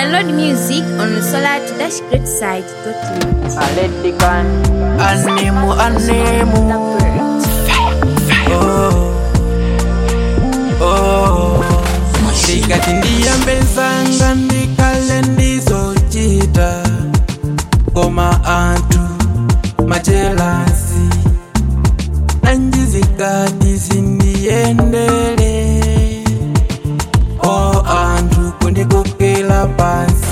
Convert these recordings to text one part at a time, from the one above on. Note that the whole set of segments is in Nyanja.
Download music on solar-greatside.net. Aletican Anemo, anemo. Oh, oh. Ndikati ndiyambe nsanga ndikale ndizochita koma anthu machelasi nanjizikati zindiyendele o anthu kundikokela pansi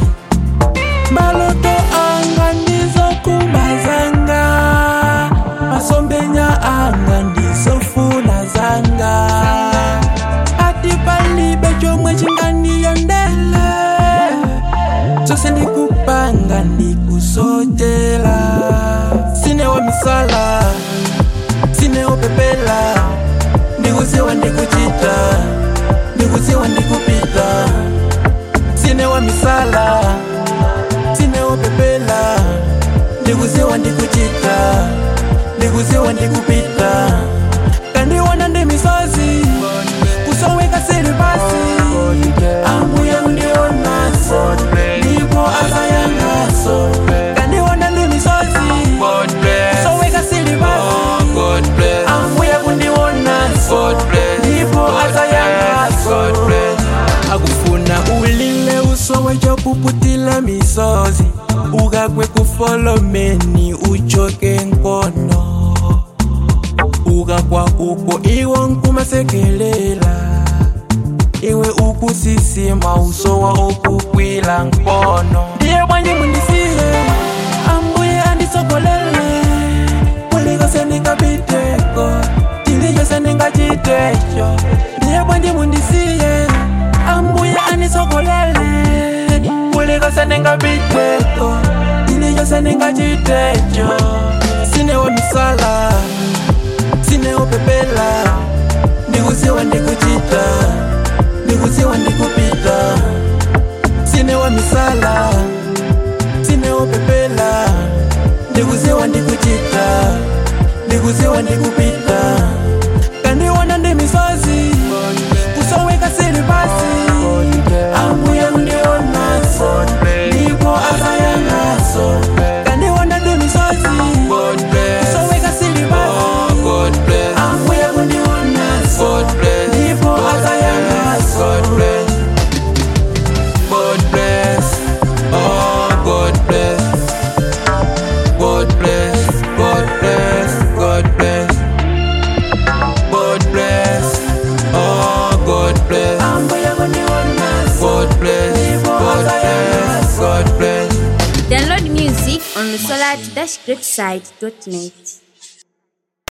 maloto anga ndizokumba zanga masombenya anga ndizofuna zanga ati palibe chomwe chingandiyendele chose ndikupanga ndikusochela sinewo misala sinewo pepela ndikuziwa ndikuchita ndikuziwa ndikupita sinewa misala sinewo pepela ndikuziwa ndikuchita ndikuziwa ndikupita kandiwona ndi misozi kusoweka sili pasi ambuye kundionaso ndipo azayangaso kandiwona ndi misozi kusoweka sili pasi ambuye kundionaso ndipo azayangaso akufuna ulile usowe chopuputila misozi ukakwe kufolomeni uchoke nkono ukakwa uko iwo nkumasekelela iwe ukusisima usowa okukwila nkono ndiye bwanji mundisiye ambuye andisogolele kulikose ndingapiteko chilichose ndingachitecho ndiye bwanji mundisiye ambuye andisogolele kulikose ndingapiteko chilichose ndingachitecho sinewo misala sinewo pepela ndikuziwa ndikuchita ndikuziwa ndikupita sinewo misala sinewo pepela ndikuziwa ndikuchita ndikuziwa ndikupita kandiwona ndi misozi kusoweka sili pasi ambuye kundionaso ndipo azayangaso kandiwona ndi misozi kusoweka sili pasi ambuye kundionaso ndipo azayangaso God bless, oh God bless, God bless, God bless, God bless, God bless, oh God bless, God bless, God bless, God bless. Download music on solar-greatside.net.